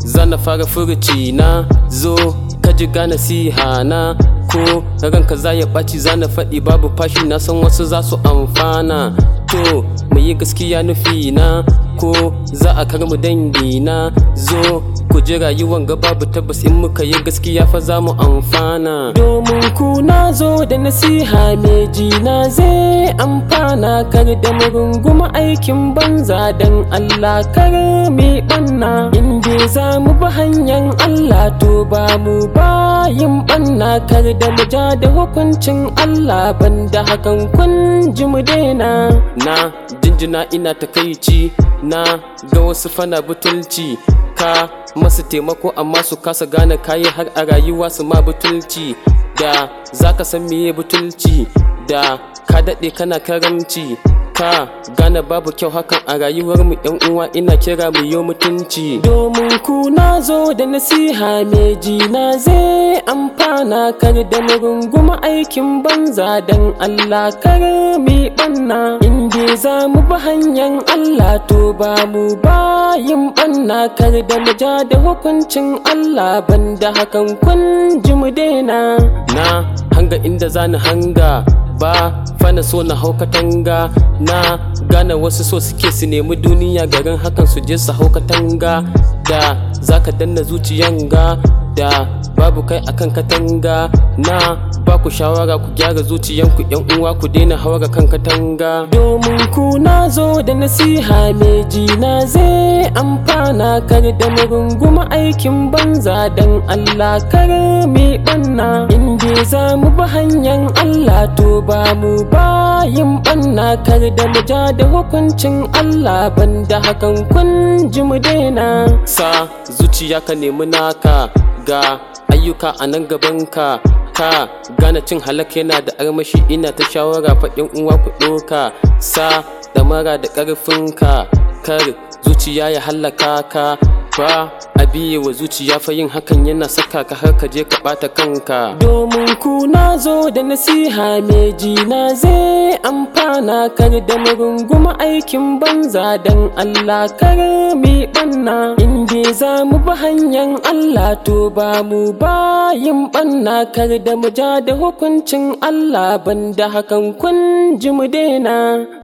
zana fara furuci na zo ka ji gane siha na ko ranka za ya ɓaci zana faɗi babu fashi na san wasu za su amfana to mu yi gaskiya nufi na ko za a karmu dangi na zo ku ji rayuwan ga babu tabbas in muka yi gaskiya fa za mu amfana domin ku na zo da nasiha mai jina zai amfana kar da mu runguma aikin banza dan Allah kar mi banna in dai za mu bi hanyar Allah to ba mu ba yin banna kar da mu ja da hukuncin Allah banda hakan kun ji mu daina na jinjina ina takaici na ga wasu fana butulci ka masu taimako amma su kasa gane kayi har a rayuwa su ma butulci da zaka san meye butulci da ka daɗe kana karamci ka gane babu kyau hakan a rayuwar mu yan uwa ina kira mu yo mutunci domin ku na zo da nasiha mai jina zai amfana kar da mu runguma aikin banza dan Allah kar mi banna in dai za mu bi hanyar Allah to ba mu ba yin banna kar da mu ja da hukuncin Allah banda hakan kun ji mu daina na hanga inda zani hanga ba fana so na hau katanga na gane wasu so suke su nemi duniya garin hakan su je su hau katanga da zaka danna zuciyan ga da babu kai akan katanga na ba ku shawara ku gyara zuciyanku yan uwa ku daina haura kan katanga domin ku na zo da nasiha mai jina zai amfana kar da mu runguma aikin banza dan Allah kar mi banna in dai za mu bi hanyar Allah to ba mu ba yin banna kar da mu ja da hukuncin Allah banda hakan kun ji mu daina sa zuciya ka nemi naka ga ayyuka a nan gabanka ka gane cin halak yana da armashi ina ta shawara faɗin uwa ku ɗoka sa ɗamara da ƙarfinka kar zuciya ya hallaka ka ba a biye wa zuciya fa yin hakan yana saka ka har ka je ka ɓata kanka domin ku na zo da nasiha mai jina zai amfana kar da mu runguma aikin banza dan Allah kar mi banna in dai za mu bi hanyar Allah to ba mu ba yin banna kar da mu ja da hukuncin Allah banda hakan kun ji mu daina